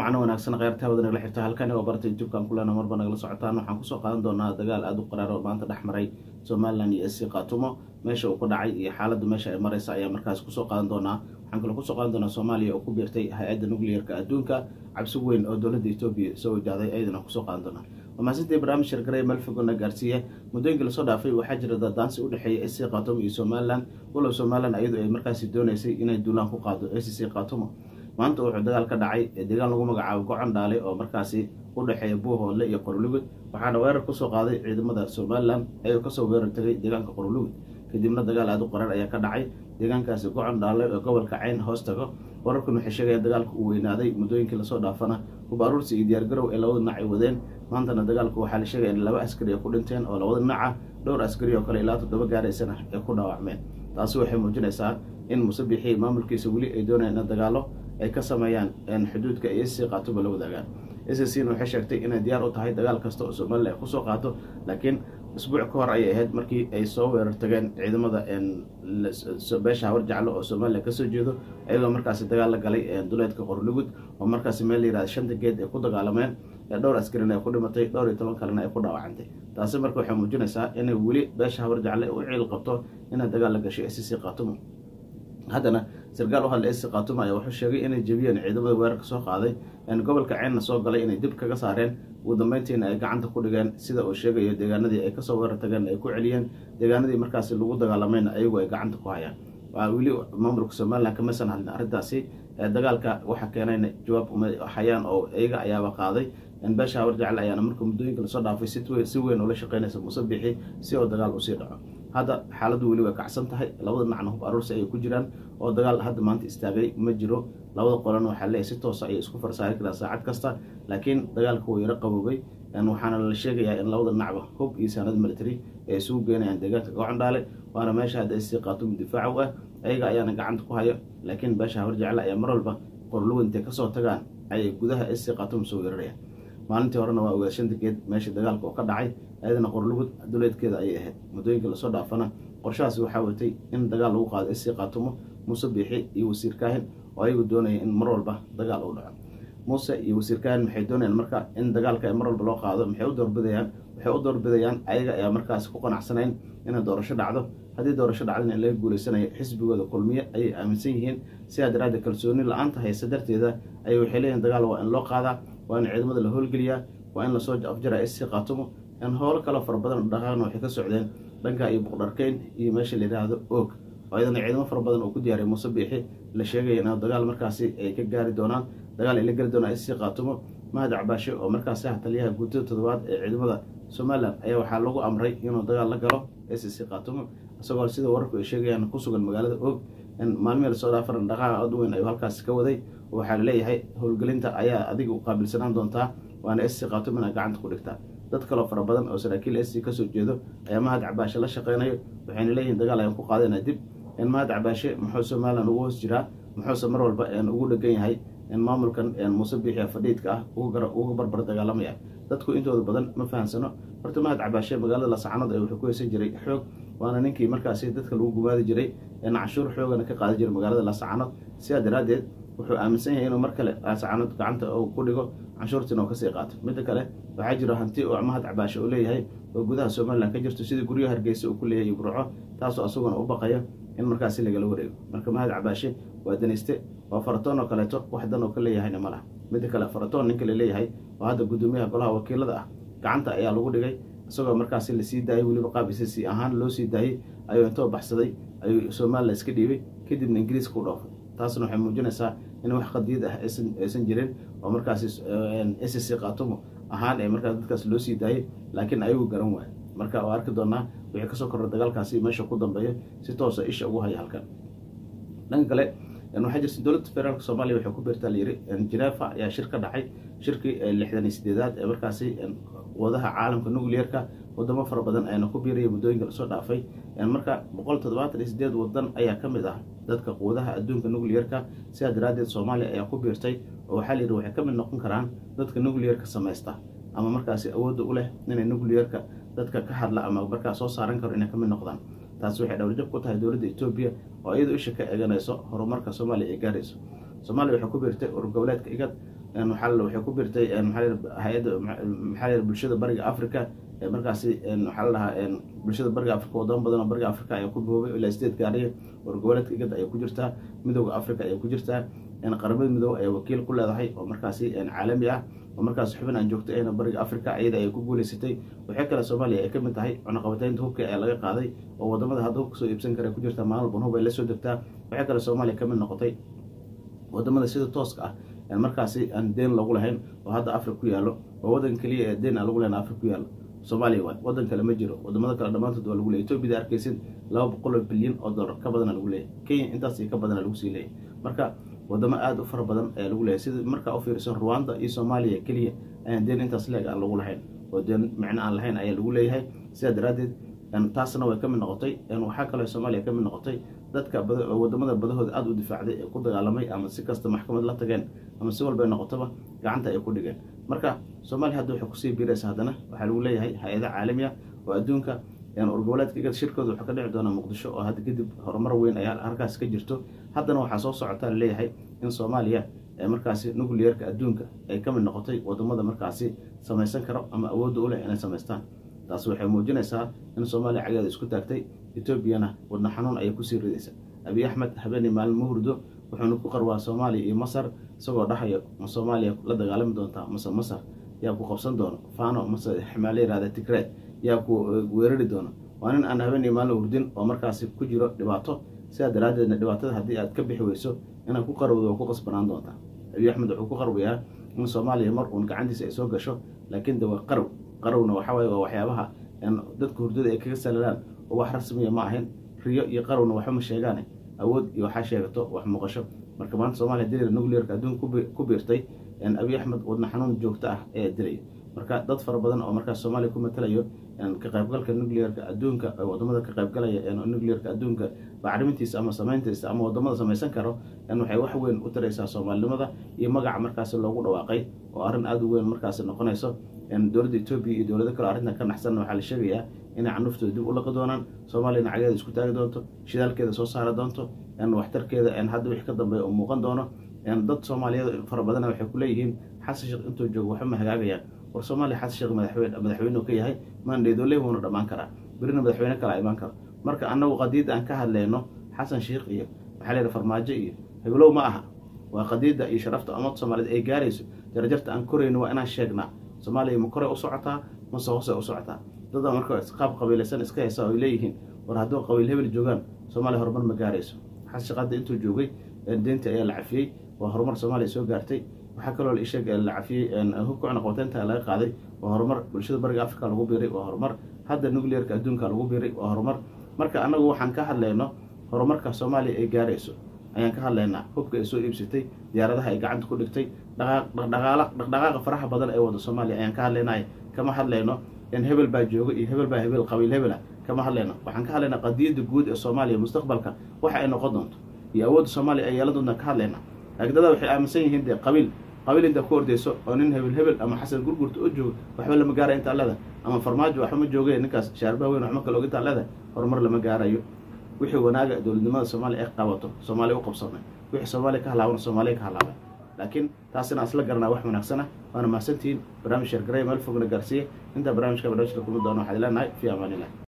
wacno wanaagsan kheyrtaa wada nagala xirta halkani oo barta youtube-kan kulena marba nagala socotaan waxaan kusoo qaadan doonaa dagaal aada u qaraar oo maanta dhex maray somalilan iyo sc katumo meesha uu ka dhacay iyo xaaladda meesha ay mareysa ayaa markaas kusoo qaadan doonaa waxaan kaloo kusoo qaadan doonaa soomaaliya oo ku biirtay hay-adda nuclearka adduunka cabsi weyn oo dowladda etoobiya soo wajahday ayadana kusoo qaadan doonaa wamaasintii barnaamij shargaray melfigona gaarsiiya muddooyinkii lasoo dhaafay waxaa jira dadaansi u dhexeeya sc katumo iyo somalilan walow somalilan ayadu ay markaasi dooneysay inay duulaan ku qaado sc katumo maanta wuxuu dagaal ka dhacay deegaan lagu magacaabo gocan dhaale oo markaasi u dhexeeya buuhoodle iyo qorolugud waxaana weerar kusoo qaaday ciidamada somalilan ayuu kasoo weerar tagay deegaanka qorolugud kadibna dagaal aada u qarar ayaa ka dhacay deegaankaasi gocan dhaale oo gobolka cayn hoos tago wararkan waxay sheegayaan dagaalka uu weynaaday muddooyinkii lasoo dhaafana hub aruursi iyo diyaargarow ee labada dhinac ay wadeen maantana dagaalku waxaa la sheegaya in laba askari ay ku dhinteen oo labada dhinaca dhowr askari oo kale ilaa toddoba gaaraysana ay ku dhaawacmeen taasi waxay muujinaysaa in musabixii maamulkiisa weli ay doonayaan in dagaalo ay ka sameeyaan xuduudka iyo sc qaatoba la wadaagaan scna waxay sheegtay inay diyaar u tahay dagaal kasta oo somalilan ay kusoo qaato laakiin isbuuc ka hor ayay ahayd markii ay soo weerar tageen ciidamada beesha hawar jeclo oo somalilan kasoo jeedo ayagoo markaasi dagaal la galay duleedka qorlugud oo markaasi meel la yihahda shanta geed ay ku dagaalameen dhowr askarina ay ku dhimatay dhowr iyo toban kalena ay ku dhaawacantay taasi marka waxay muujinaysaa inay weli beesha hawar jecle u ciil qabto inay dagaal la gashay sc katumo haddana sarkaal u hadla sc katumo ayaa wuxuu sheegay inay jebiyeen ciidamada weerarka soo qaaday gobolka ceynna soo galay inay dib kaga saareen ugu dambeyntiina ay gacanta ku dhigeen sida uu sheegayo deegaanadii ay kasoo weerar tageen ay ku celiyeen deegaanadii markaasi lagu dagaalamayna ayagu ay gacanta ku hayaan waa weli maamulka somalilan kamaysan hadlin arrintaasi dagaalka waxa keenayna jawaab uma hayaan oo iyaga ayaaba qaaday beesha hawar jecle ayaana marka muddooyinka lasoo dhaafay si weyn ula shaqeynaysa musabixi si oo dagaal usii dhaco hadda xaaladdu weli way kacsan tahay labada dhinacna hub aruursi ayay ku jiraan oo dagaal hadda maanta istaagay ma jiro labada qolana waxaa leeyahy si toosa ayay isku farsaari karaan saacad kasta laakiin dagaalka wuu yaro qaboobay waxaana la sheegayaa in labada dhinacba hub iyo saanad military ay isugu geenayaan deegaanka gocandhaale waana meesha hadda sc katumo difaaca u ah ayaga ayaana gacanta ku hayo laakiin beesha hawar jecle ayaa mar walba qorlugu intay kasoo tagaan ayay gudaha sc katumo soo weerarayaan maalintii horena waa ogaad shanta geed meesha dagaalka oo ka dhacay ayadana qorlugud duleedkeeda ayay ahayd muddooyinka lasoo dhaafana qorshahaasi waxaa watay in dagaal lagu qaado sc katumo muuse biixi iyo wasiir kaahin oo ayagu doonaya in mar walba dagaal uu dhaco muuse iyo wasiir kaahin maxay doonayaan marka in dagaalka mar walba loo qaado maxay u doorbidayaan waxay u doorbidayaan ayaga ayaa markaasi ku qanacsanayn inay doorasho dhacdo haddii doorasho dhacdana in laga guuleysanayo xisbigooda kulmiye ayay aaminsan yihiin sidaa daraaddeed kalsooni la-aanta haysa darteeda ayay waxay leeyihin dagaal waa in loo qaadaa waa in ciidamada la howlgeliyaa waa in lasoo afjaraa sc katumo in howlo kaloo fara badan dhaqaaqna waxay ka socdeen dhanka iyo buqdharkeyn iyo meesha la yidhaahdo oog oo ayadana ciidamo fara badan oo ku diyaariya muuse biixi la sheegaya in dagaal markaasi ay ka gaari doonaan dagaal ay la geli doonaan sc katumo mahad cabaashe oo markaasi ah taliyaha guutada toddobaad ee ciidamada somalilan ayaa waxaa lagu amray inuu dagaal la galo sc katumo isagoo sida wararku ay sheegayaan ku sugan magaalada oog maalmihii lasoo dhaafaran dhaqaaqa ad weyn ayuu halkaasi ka waday waxaa laleeyahay howlgelinta ayaa adiga u qaabilsanaan doontaa waana sc katumo ina gacanta ku dhigtaa dad kaloo fara badan oo saraakiil sc kasoo jeedo ayaa mahad cabaashe la shaqeynayo waxayna leeyihin dagaal ayaan ku qaadayna dib mahad cabaashe muxuu somalilan ugu hoos jiraa muxuuse mar walba ugu dhegan yahay maamulkan muuse biixia fadhiidka ah uga barbar dagaalamaya dadku intooda badan ma fahamsano horta mahad cabaashe magaalada lasacanood ee wuxuu ku heysan jiray xoog waana ninkii markaasi dadka lagu gumaadi jiray canshuur xoogana ka qaadi jiray magaalada lasacanood sidaa daraaddeed wuxuu aaminsan yahay inuu mar kale lasacanood gacanta ku dhigo canshuurtiina oo kasii qaato midda kale waxaa jiro hanti oo mahad cabaashe uu leeyahay oo gudaha somalilan ka jirto sidii guryo hargeysa uu ku leeyahay burco taasoo asaguna u baqayo in markaasi lagala wareego marka mahad cabaashe waa danayste waa faratoon oo kaleeto wax dan oo ka leeyahayna ma laha midda kale faratoon ninka la leeyahay oo hadda guddoomiyaha golaha wakiilada ah gacanta ayaa lagu dhigay isagoo markaasi lasii daayay weliba qaab isasi ahaan loo sii daayey ayuu intoo baxsaday ayuu somalilan iska dhiibay kadibna ingiriiska u dhoofay taasna waxay muujinaysaa in wax qadiyad ah aysan jirin oo markaasi sc katumo ahaan ee markaas dadkaas loo sii daayay laakiin ayagu garan waayo marka waa arki doonaa wixii kasoo korra dagaalkaasi meesha ku dambeeya si toosa isha ugu haya halkan dhanka kale waxaa jirta dowladda federaalk soomaaliya waxay ku beertaa layiri genefa ayaa shir ka dhacay shirkii lixdan iyo sideedaad ee markaasi wadaha caalamka nuclearka wadamo fara badan ayna ku biiraya muddooyinka lasoo dhaafay marka boqol toddobaatan iyo sideed wadan ayaa ka mid ah dadka quwadaha adduunka nuclearka sidaa daraaddeed soomaaliya ayaa ku biirtay oo waxaa layidhi waxay ka mid noqon karaan dadka nuclearka samaysta ama markaasi awoodda u leh inay nuclearka dadka ka hadla ama markaa soo saaran karo inay ka mid noqdaan taasi waxay dhowrjab ku tahay dowladda etoobiya oo iyadoo isha ka eeganayso horumarka soomaaliya ay gaarayso soomaaliya waxay ku biirtay urur goboleedka igad waxaa waxay ku birtay hay-adda maxaa bulshada bariga africa ee markaasi waxaa la dhahaa bulshada bariga africa wadamo badan oo bariga africa ayaa ku boobay ilaa sideed gaariya wargoboleedka igad ayay ku jirtaa midooda africa ayay ku jirtaa qaramada midoobe ayaa wakiil ku leedahay oo markaasi caalami ah oo markaas xubin aan joogto ahna bariga africa iyada ayay ku guuleysatay waxay kale soomaaliya ay ka mid tahay cunaqabataynta hubka ee laga qaaday oo wadamada hadda hubka soo iibsan kara ku jirta maalin walban hub ay la soo degtaa waxay kale soomaaliya ka mid noqotay wadamada sida tooska ah markaasi aan deen lagu lahayn oo hadda africa ku yaallo oo wadan keliya ee deen aan lagu lahayn africa ku yaallo soomaaliya waay wadan kale ma jiro wadamada kale dhammaantood waa lagu leeyay etoobiyada arkaysid laba boqol oo bilyan oo dollar ka badana lagu leeyahy kenya intaas ka badana lagu sii leeyahy marka wadamo aada u fara badan ayaa lagu leeyahy sida markaa u fiiriso rwanda iyo soomaaliya keliya ayaan deen intaas leeg aan lagu lahayn oo deen micno aan lahayn ayaa lagu leeyahay sidaa daraaddeed taasna way ka mid noqotay waxaa kaloo soomaaliya ka mid noqotay dadka wadamada badahooda aada u difaacday ee ku dagaalamay ama si kasta maxkamad la tageen ama si walba noqotoba gacanta ay ku dhigeen marka soomaaliya hadda waxay kusii biiraysa haddana waxaa lagu leeyahay hay-ada caalamiya oo adduunka urgoboleedka igad shirkooda wuxuu ka dhici doonaa muqdisho oo hadda kadib horumar weyn ayaa halkaas ka jirto haddana waxaa soo socotaa laleeyahay in soomaaliya markaasi nucleerka adduunka ay ka mid noqotay wadamada markaasi samaysan karo ama awoodda u leh inay samaystaan taasi waxay muujinaysaa in soomaaliya cageeda isku taagtay etoobiyana wadna xanuun ayay kusii ridaysa abiy axmed habeenii maalin ma hurdo wuxuuna ku qarwaa soomaaliya iyo masar isagoo dhahayo ma soomaaliya la dagaalami doontaa mase masar yaa ku qabsan doono fano mase maa la yihahda tigre yaa ku weerari doono waa nin aan habeenii maalin hurdin oo markaasi ku jiro dhibaato sidaa daraaddeedna dhibaatada haddii aad ka bixi weyso inaad ku qarowdo waa ku qasbanaan doontaa abiy axmed wuxuu ku qarwayaa in soomaaliya mar uun gacantiisa ay soo gasho laakiin de waa qarow qarowna waxaa waye waa waxyaabaha dadka hurdada ay kaga salalaan oo wax rasmiya ma ahayn riyo iyo qarowna waxba ma sheegaane awood iyo waxaa sheegato wax muuqasho marka maanta soomaliya dilay nucleerka adduunka ku biirtay abiy axmed wadna xanuun joogto ah ayaa dilay marka dad fara badan oo markaas soomaaliya ku matalayo ka qaybgalka nucleerka adduunka wadamada ka qaybgalaya nucleerka adduunka bacrimintiisa ama samayntiisa ama wadamada samaysan karo waxay wax weyn u taraysaa soomaalinimada iyo magaca markaasi loogu dhawaaqay oo arrin aada u weyn markaasi noqonayso dowladda etoobiya iyo dowlado kale arrintan ka naxsanna waxaa la sheegayaa inay canuftooda dib u laqi doonaan soomaaliyana cageeda isku taagi doonto shidaalkeeda soo saari doonto waxtarkeeda hadda wixii ka dambeeya oo muuqan doono dad soomaaliyeed fara badana waxay ku leeyihiin xasan sheekh intuu joogo waxba ma hagaagayaan war soomaaliya xasan sheekh madaxweyne madaxweyne ka yahay maandheedooley wuuna dhammaan karaa berina madaxweyne kala imaan karo marka annagu qadiid aan ka hadlayno xasan sheekh iyo maxaa la yidhaha farmaajo iyo heblow ma aha waa qadiidda iyo sharafta ummadda soomaaliyeed ay gaarayso darajarta aan korayno waa inaan sheegnaa soomaaliya ma koray u socotaa mase hoose u socotaa dada marka qaab qabiilaysan iska haysa oy leeyihiin war hadduu qabiil hebel joogaan soomaaliya horumar ma gaarayso xasan sheekh hadda intuu joogay deyntii ayaa la cafiyey waa horumar soomaaliya soo gaartay waxaa kaloo la isheeg la cafiyey hubka cunaqabateynta laga qaaday waa horumar bulshada bariga africa lagu biiray waa horumar hadda nucleerka adduunka lagu biiray waa horumar marka annagu waxaan ka hadlayno horumarka soomaaliya ay gaarayso ayaan ka hadlaynaa hubka ay soo iibsatay diyaaradaha ay gacanta ku dhigtay dhaqdhaqaaqa faraha badan ee wada soomaaliya ayaan ka hadlaynay kama hadlayno in hebel baa jooga iyo hebel baa hebel qabiil hebela kama hadlayno waxaan ka hadlaynaa qadiyadda guud ee soomaaliya mustaqbalka waxa ay noqon doonto iyo awoodda soomaaliya ay yeelan doontaan ka hadlaynaa laakiin dada waxay aaminsan yihiin dee qabiil qabiil intaa ku ordeyso oo nin hebel hebel ama xasan gurgurta oo jooga waxba lama gaaraya intaa leeda ama farmaajo waxba ma joogeen ninkaas shaarbaha weyn waxma kale og intaa leeda horumar lama gaarayo wixii wanaaga dowladnimada soomaaliya ay qabato soomaaliya u qabsanay wixii soomaaliya ka halaabana soomaaliya ka halaabay laakiin taasina asla garanaa wax wanaagsan ah waana mahadsantihiin barnaamij sheergaray meel fogna gaarsiiye intaa barnaamijka barnaamijka kulmi doona waxaad leenahay fi amaanilah